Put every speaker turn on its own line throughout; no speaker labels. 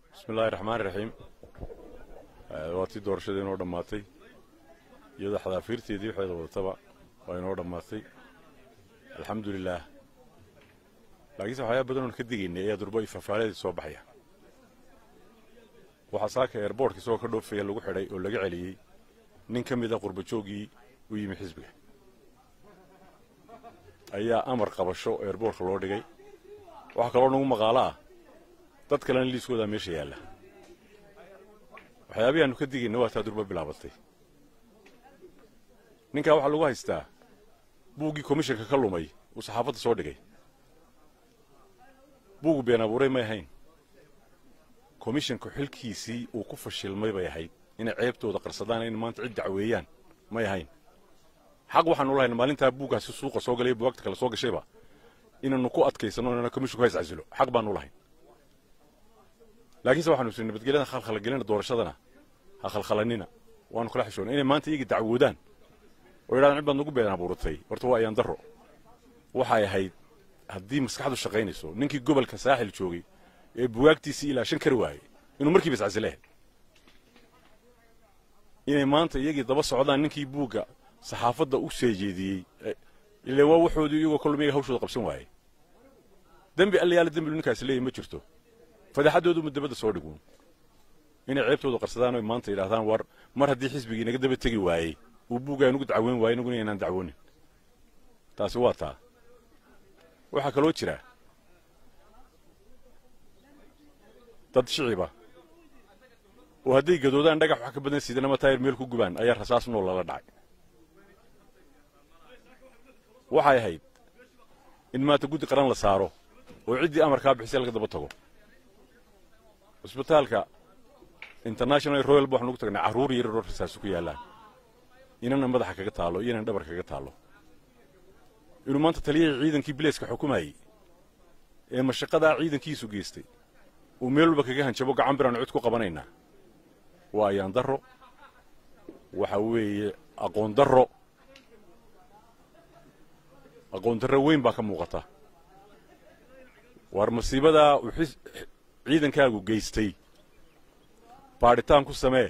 bismillahi raxmaani raxiim waa tii doorashadii inoo dhammaatay iyadoo xadaafiirteedii waxeeda wadataba waa inoo dhammaatay alxamdu lilaah laakiinse waxyaaba badan oon ka digaynay ayaa durba ifafaaladeed soo baxaya waxaa saaka eerboortka isagoo ka dhoofaya lagu xidhay oo laga celiyey nin ka mida qurbajooggii u yimi xisbiga ayaa amar qabasho eerboortka loo dhigay waxaa kaloo nagu maqaalo ah dad kalena liiskoodaa meesha yaalla waxyaabihii aanu ka digayna waa taa durba bilaabatay ninkaa waxaa lagu haystaa buuggii komishanka ka lumay uu saxaafadda soo dhigay buugu been abuuray may ahayn komishanku xilkiisii uu ku fashilmay bay ahayd inay ceebtooda qarsadaan in maanta cid dacweeyaan may ahayn xaq waxaanu lahayn maalintaa buuggaasi suuqa soo galay buugagta kale soo gashayba inaannu ku adkaysanno inana komishanku hays casilo xaq baanu lahayn laakiinse waxaanu isri nabadgelyada khalkhalagelina doorashadana ha khalkhalanina waanu kala xishoona inay maanta iyaga dacwoodaan oo yidhahdaan cid baad nagu been abuuratay horta waa ayaan darro waxay ahayd haddii maskaxdu shaqaynayso ninkii gobolka saaxil joogay ee bugaagtiisii ilaa shan kari waayey inuu markiiba iscasilehe inay maanta iyagii daba socdaan ninkii buugga saxaafadda u seejeediyey ile waa waxoodii iyagoo kolum iyaga hawshooda qabsan waayey dembi allayaala dembilu ninkaasi leeyahy ma jirto fadaxaddoodu mudabadda soo dhiguun inay ceebtooda qarsadaan oy maanta yidhahdaan war mar haddii xisbigii naga daba tegi waayey uu buuggaa nugu dacweyn waayey inaguna inaan dacwoonin taasi waa taa waxaa kaloo jira dad shiciba oo hadday gadoodaan dhagax wax ka badan sidan ama taayir meel ku gubaan ayaa rasaas nool lala dhacay waxay ahayd in maanta guddi qaran la saaro oo ciddii amarkaa bixisay laga daba tago cusbitaalka international royal ba waxaan ugu tagnay carruur yar yaroo rasaasu ku yaallaan inana madaxa kaga taalo iyonan dhabar kaga taalo inuu maanta taliyahii ciidankii bilayska xukumayey ee mashaqadaa ciidankiisu geystay uu meel walba kaga hanjabo gacan biraanu cid ku qabanaynaa waa ayaan darro waxa weeye aqoon darro aqoon darro weyn baa ka muuqata war masiibadaa uu ciidankaagu geystay baadhitaan ku samee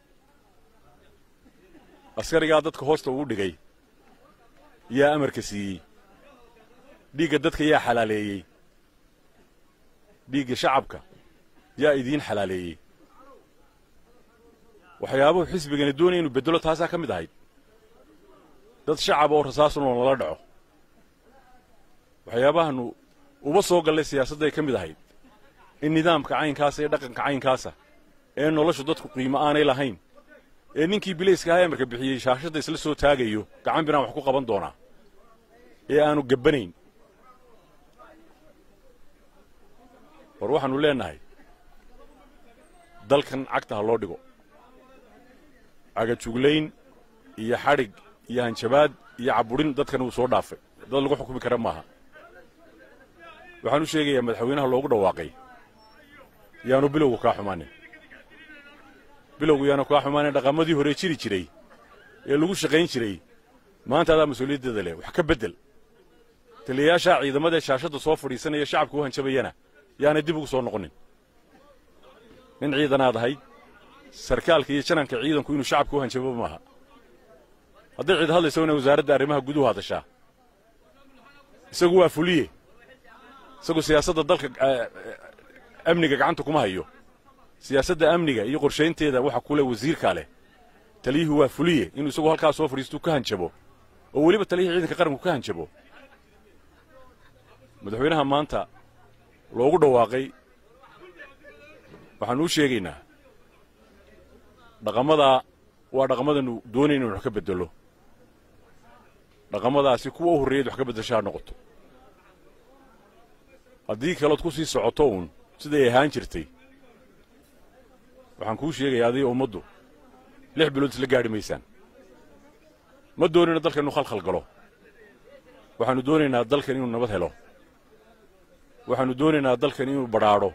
askarigaa dadka hoosta ugu dhigay yaa amarka siiyey dhiigga dadka yaa xalaaleeyey dhiigga shacabka yaa idiin xalaaleeyey waxyaabuhu xisbigani doonaya inuu beddelo taasaa ka mid ahayd dad shacab oo rasaasunoo nala dhaco waxyaabahaanu uba soo gallay siyaasadday ka mid ahayd in nidaamka caynkaasa iyo dhaqanka caynkaasa ee noloshu dadku qiimo aanay lahayn ee ninkii bilayska ahaa amarka bixiyey shaashadda isla soo taagayo gacan biraan wax ku qaban doonaa ee aanu gabbanayn war waxaannu leennahay dalkan cagta ha loo dhigo cagajuglayn iyo xadhig iyo hanjabaad iyo cabudhin dadkan wuu soo dhaafay dad lagu xukumi kara maaha waxaan u sheegayaa madaxweynaha loogu dhawaaqay yaanu bilowgu kaa xumaanin bilowgu yaanu kaa xumaanin dhaqamadii hore jiri jiray ee lagu shaqayn jiray maanta adaa mas-uuliyaddeeda leh wax ka beddel taliyayaashaa ciidamadaee shaashadda soo fadhiisanaya shacabka u hanjabayana yaanay dib ugu soo noqonin nin ciidanaad ahayd sarkaalka iyo jananka ciidanku inuu shacabka u hanjabo maaha hadday cid hadlayso inay wasaaradda arrimaha guduhu hadashaa isagu waa fuliye isagu siyaasadda dalka amniga gacanta kuma hayo siyaasadda amniga iyo qorshaynteeda waxa kule wasiirkaa leh taliyuhu waa fuliye inuu isagu halkaa soo fadhiistuu ka hanjabo oo weliba taliyihii ciidanka qaranku ka hanjabo madaxweynaha maanta loogu dhawaaqay waxaanu u sheegaynaa dhaqamadaa waa dhaqamadanu doonayna inu wax ka beddelo dhaqamadaasi kuwa u horreeyaed wax ka beddesha ha noqoto haddii kalood ku sii socoto uun siday ahaan jirtay waxaan kuu sheegayaa adiga ummaddu lix bilood isla gaadhi maysaan ma doonayna dalkan inuu khalkhal galo waxaannu doonaynaa dalkan inuu nabad helo waxaannu doonaynaa dalkan inuu badhaadho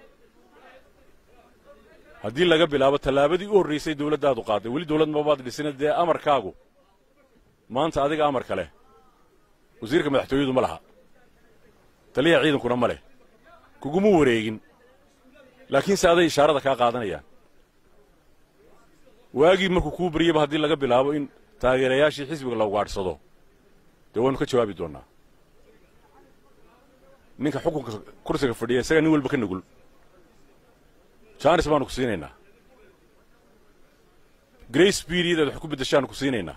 haddii laga bilaabo tallaabadii u horraysay dawladdaadu qaaday weli dawlad mabaad dhisina dee amarkaagu maanta adiga amarka leh wasiirka madaxtooyadu ma laha taliyaha ciidankuna ma leh kuguma wareegin laakiinse aday ishaarada kaa qaadanayaan waagii markuu kuu baryaba haddii laga bilaabo in taageerayaashii xisbiga la ugaadhsado dee waynu ka jawaabi doonnaa ninka xukunka kursiga fadhiya isagaa nin walba ka nugul jaanis baanu ku siinaynaa grace period aad wax ku beddeshaanu ku siinaynaa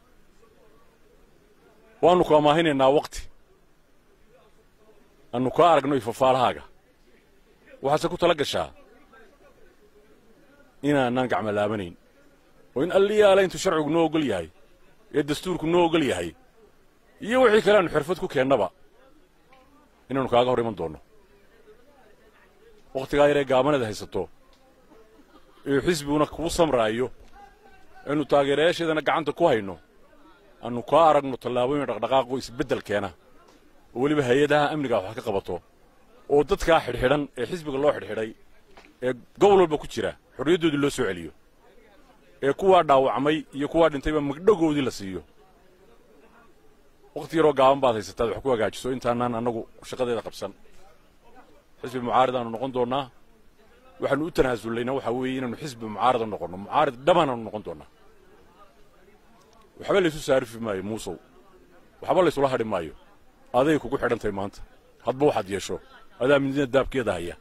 waannu ku amaahinaynaa waqti annu kaa aragno ifafaalahaaga waxaase ku tala gashaa inaanaan gacmo laabanayn oo in alliyaala intuu sharcigu noo ogol yahay ee dastuurku noo ogol yahay iyo wixii kale aanu xirfad ku keennaba inaannu kaaga hor iman doonno wakhtigaa yaree gaabanada haysato ee xisbiguna kuu samraayo aynu taageerayaasheedana gacanta ku hayno aannu kaa aragno tallaabooyin dhaqdhaqaaqoo isbeddel keena oo weliba hay-adaha amnigaa wax ka qabato oo dadkaa xidhxidhan ee xisbiga loo xidhxidhay ee gobol walba ku jira xorriyaddoodii loo soo celiyo ee kuwaa dhaawacmay iyo kuwaa dhintayba magdhogoodii la siiyo wakhti yaroo gaaban baad haysataad wax ku hagaajiso intaanaan annagu shaqadeeda qabsan xisbi mucaaridaannu noqon doonnaa waxaannu u tanaasullayna waxaa weeye inaannu xisbi mucaarida noqonno mucaarid dhammaanaannu noqon doonnaa waxba laysu saarifi maayo muusow waxba laysula hadhi maayo aday kugu xidhantahay maanta hadba waxaad yeesho adaa midina daabkeeda haya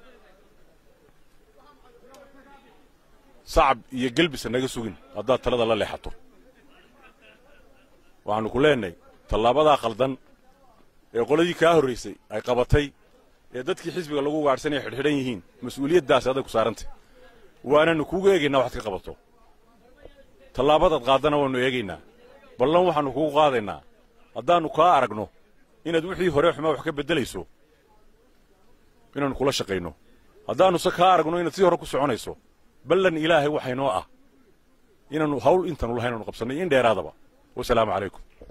sacab iyo gelbisa naga sugin haddaad talada la leexato waxaannu ku leenahay tallaabadaa khaldan ee qoladii kaa horraysay ay qabatay ee dadkii xisbiga lagu gaadhsanaya xidhxidhan yihiin mas-uuliyaddaasi aday ku saarantay waananu kuugu eegaynaa waxaad ka qabato tallaabadaad qaaddana waannu eegaynaa ballan waxaannu kugu qaadaynaa haddaannu kaa aragno inaad wixii hore xumaa wax ka beddelayso inaannu kula shaqayno haddaannuse kaa aragno inaad sii hore ku soconayso ballan ilaahay waxaynoo ah inaannu hawl intaanu lahayn aanu qabsannay in dheeraadaba wasalaamu calaykum